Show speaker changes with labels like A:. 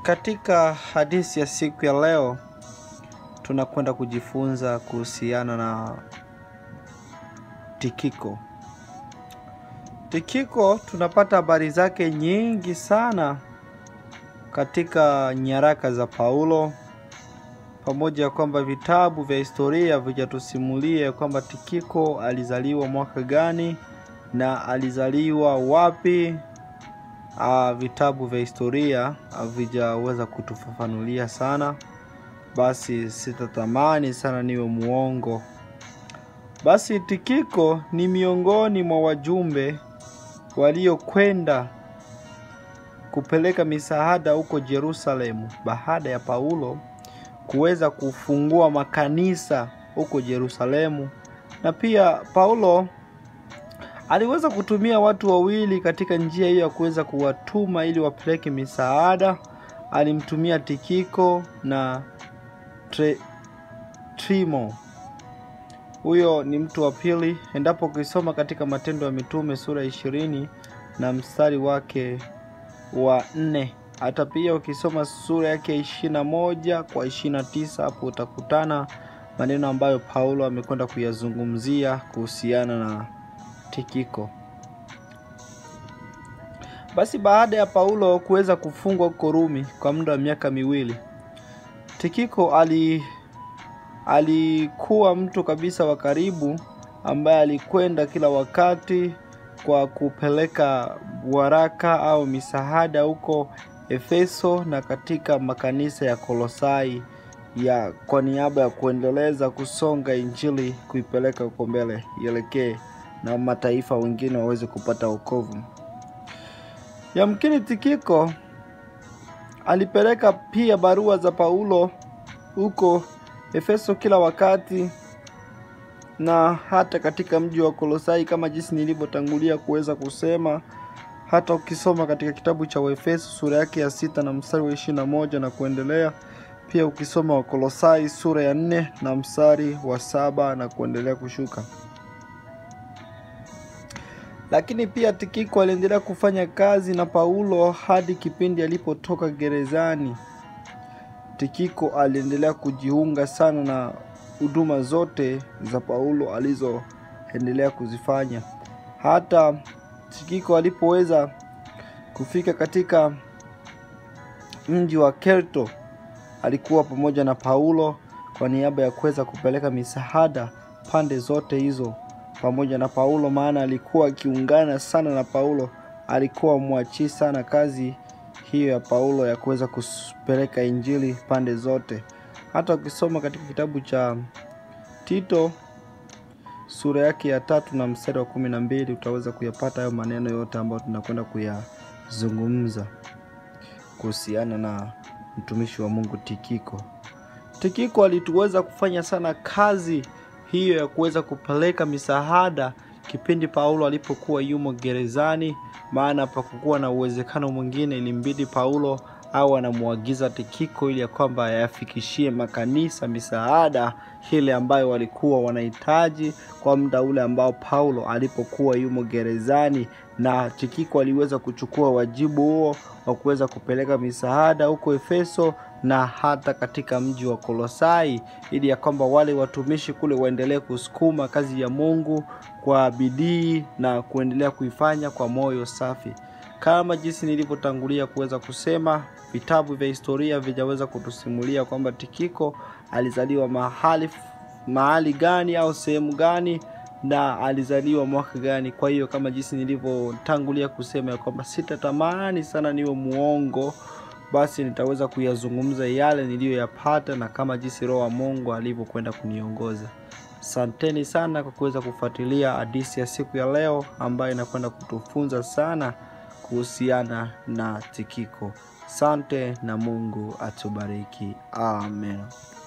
A: Katika hadithi ya siku ya leo tunakwenda kujifunza kuhusiana na Tikiko. Tikiko tunapata habari zake nyingi sana katika nyaraka za Paulo, pamoja ya kwamba vitabu vya historia vijatusimulia kwamba Tikiko alizaliwa mwaka gani na alizaliwa wapi. Uh, vitabu vya historia havijaweza kutufafanulia sana, basi sitatamani sana niwe muongo. Basi Tikiko ni miongoni mwa wajumbe waliokwenda kupeleka misaada huko Yerusalemu baada ya Paulo kuweza kufungua makanisa huko Yerusalemu, na pia Paulo aliweza kutumia watu wawili katika njia hiyo ya kuweza kuwatuma ili wapeleke misaada. Alimtumia Tikiko na Tre, Trimo. Huyo ni mtu wa pili, endapo ukisoma katika Matendo ya Mitume sura ishirini na mstari wake wa nne, hata pia ukisoma sura yake ishirini na moja kwa ishirini na tisa hapo utakutana maneno ambayo Paulo amekwenda kuyazungumzia kuhusiana na Tikiko. Basi baada ya Paulo kuweza kufungwa huko Rumi kwa muda wa miaka miwili, Tikiko ali alikuwa mtu kabisa wa karibu ambaye alikwenda kila wakati kwa kupeleka waraka au misaada huko Efeso na katika makanisa ya Kolosai ya kwa niaba ya kuendeleza kusonga injili kuipeleka huko mbele ielekee na mataifa wengine waweze kupata wokovu. Yamkini Tikiko alipeleka pia barua za Paulo huko Efeso kila wakati na hata katika mji wa Kolosai kama jinsi nilivyotangulia kuweza kusema. Hata ukisoma katika kitabu cha Waefeso sura yake ya sita na mstari wa ishirini na moja na kuendelea, pia ukisoma Wakolosai sura ya nne na mstari wa saba na kuendelea kushuka. Lakini pia Tikiko aliendelea kufanya kazi na Paulo hadi kipindi alipotoka gerezani. Tikiko aliendelea kujiunga sana na huduma zote za Paulo alizoendelea kuzifanya. Hata Tikiko alipoweza kufika katika mji wa Kerto, alikuwa pamoja na Paulo kwa niaba ya kuweza kupeleka misaada pande zote hizo pamoja na Paulo, maana alikuwa akiungana sana na Paulo. Alikuwa mwachii sana kazi hiyo ya Paulo ya kuweza kupeleka injili pande zote. Hata ukisoma katika kitabu cha Tito sura yake ya tatu na mstari wa kumi na mbili utaweza kuyapata hayo maneno yote ambayo tunakwenda kuyazungumza kuhusiana na mtumishi wa Mungu Tikiko. Tikiko alituweza kufanya sana kazi hiyo ya kuweza kupeleka misaada kipindi Paulo alipokuwa yumo gerezani, maana pakukuwa na uwezekano mwingine, ilimbidi Paulo au anamwagiza Tikiko ili ya kwamba ayafikishie makanisa misaada ile ambayo walikuwa wanahitaji kwa muda ule ambao Paulo alipokuwa yumo gerezani, na Tikiko aliweza kuchukua wajibu huo wa kuweza kupeleka misaada huko Efeso na hata katika mji wa Kolosai ili ya kwamba wale watumishi kule waendelee kusukuma kazi ya Mungu kwa bidii na kuendelea kuifanya kwa moyo safi. Kama jinsi nilivyotangulia kuweza kusema, vitabu vya historia vijaweza kutusimulia kwamba Tikiko alizaliwa mahali mahali gani au sehemu gani na alizaliwa mwaka gani. Kwa hiyo kama jinsi nilivyotangulia kusema ya kwamba sitatamani sana niwe muongo, basi nitaweza kuyazungumza yale niliyoyapata na kama jinsi Roho wa Mungu alivyokwenda kuniongoza. Asanteni sana kwa kuweza kufuatilia hadithi ya siku ya leo ambayo inakwenda kutufunza sana kuhusiana na Tikiko. Sante na Mungu atubariki. Amen.